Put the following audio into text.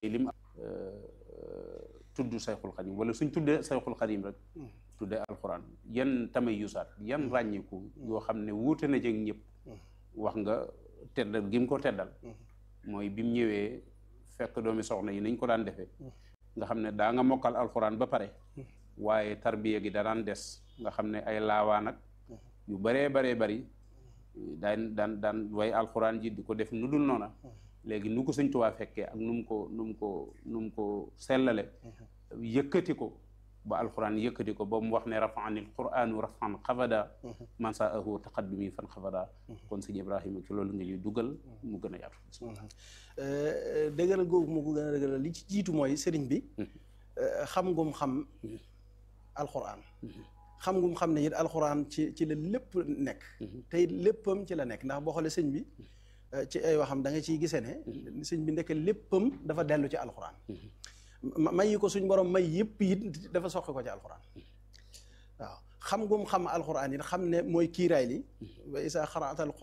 lim tudd sayxul xadim wala suñ tuddee sayxul xadim rek tuddee alxuraan yan tamay yusaat yan ràññiku yoo xam ne wuute na jëg ñëpp wax nga teddal gi mu ko teddal mooy bi mu ñëwee fekk doomi soxna yi nañ ko daan defee nga xam ne daa nga mokkal alxuraan ba pare waaye tarbiya gi da daan des nga xam ne ay laawaan ak yu baree baree bari daan daan daan way alxuraan ji di ko def nu dul noona léegi nu ko sëñ Tuubaa fekkee ak nu mu ko nu mu ko nu mu ko sellale yëkkati ko ba alxuraan yëkkati ko ba mu wax ne rafaanil quraanu rafan xafada man saa ahu taqaddumi fan xafada kon sëñ Ibrahima ci loolu nga ñuy dugal mu gën a yaatu dëgëral googu mu ko gën a dëgëral li ci jiitu mooy sëriñ bi xam ngum xam alxuraan xam ngum xam ne it alxuraan ci ci la lépp nekk te it léppam ci la nekk ndax boo xoolee sëñ bi ci ay waxam da nga ciy gisee ne sëñ bi nekk léppam dafa dellu ci alxuraan may yi ko suñ borom may yëpp it dafa soqi ko ci alxuraan waaw xam ngum xam alxuraan it xam ne mooy kiiraay li wa isa xaraatal